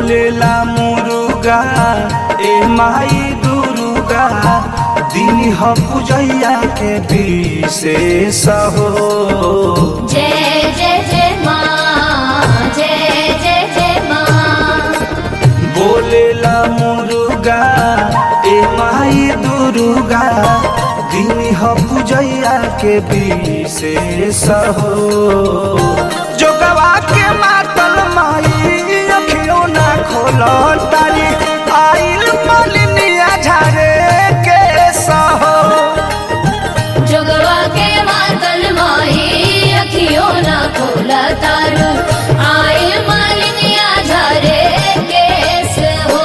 बोलेला मुरुगा ए माई दुर्गा दिन ह पूजैया के विशेष हो जय जय जय माँ जय जय जय माँ बोलेला मुरुगा ए माई दुर्गा दिन ह पूजैया के विशेष हो जोगवा के मातल माई अखियों ना खोल तारी आइल मालिनिया झारे के सहो जोगवा के मातल माही अखियों ना खोला तारू आए मालिनिया झरे केस हो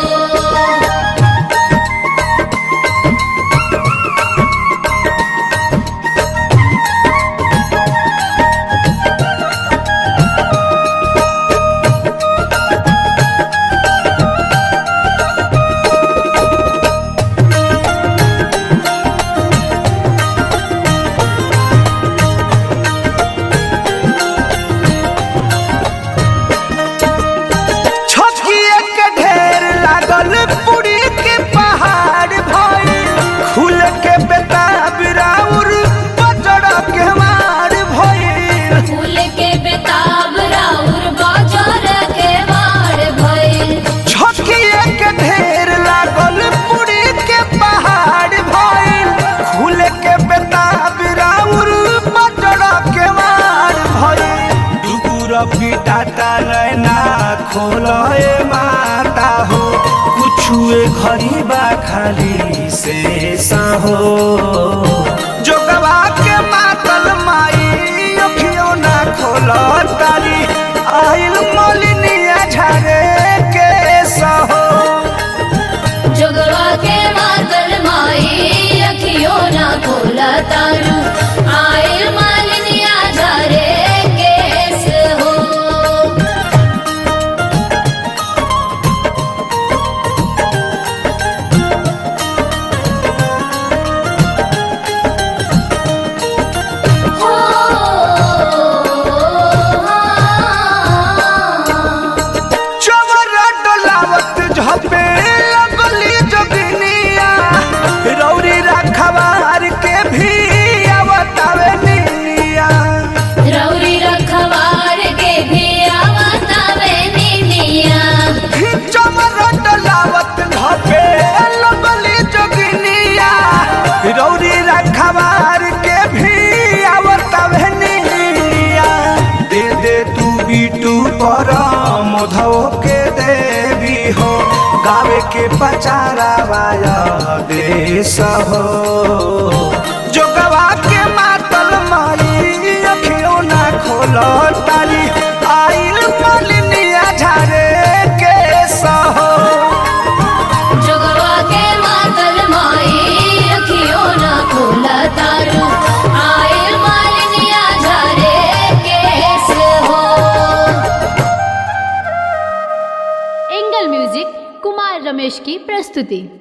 छठिए के ढेर लागल पुरी के पहाड़ भइल खुल के बेताब राउर पचड़ के मार भइल फूल के बेताब राउर बाजार के मार भइल छठिए के ढेर लागल पुरी के पहाड़ भइल खुल के बेताब राउर पचड़ के मार भइल दुगुर पिटाटा नैना खोलए माता हो कुछुए खरीबा खाली से हो जोगवा के मातल माई अखियों ना खोल तारी आइल मोलिनिया झारे के सहो जोगवा के मातल माही अखियों ना खोला तारू आए मालिनिया झरे केस हो चवर डोलावत झपे लगली जोगिनिया रौरी रखवार के भी आवतावे निनिया रौरी रखवार के भी आवतावे निनिया चवर डोलावत झपे लगली जोगिनिया रौरी रखवार के भी आवतावे निनिया दे दे तू बीटू पर मधव के देवी हो गावे के पचारा वाया देश हो जोगवा के मातल माई अखियों ना खोल तारी आइल मालिनिया झारे के सहो जोगवा के मातल माई अखियों ना खोला तारू आए मालिनिया झरे केस हो एंगल म्यूजिक कुमार रमेश की प्रस्तुति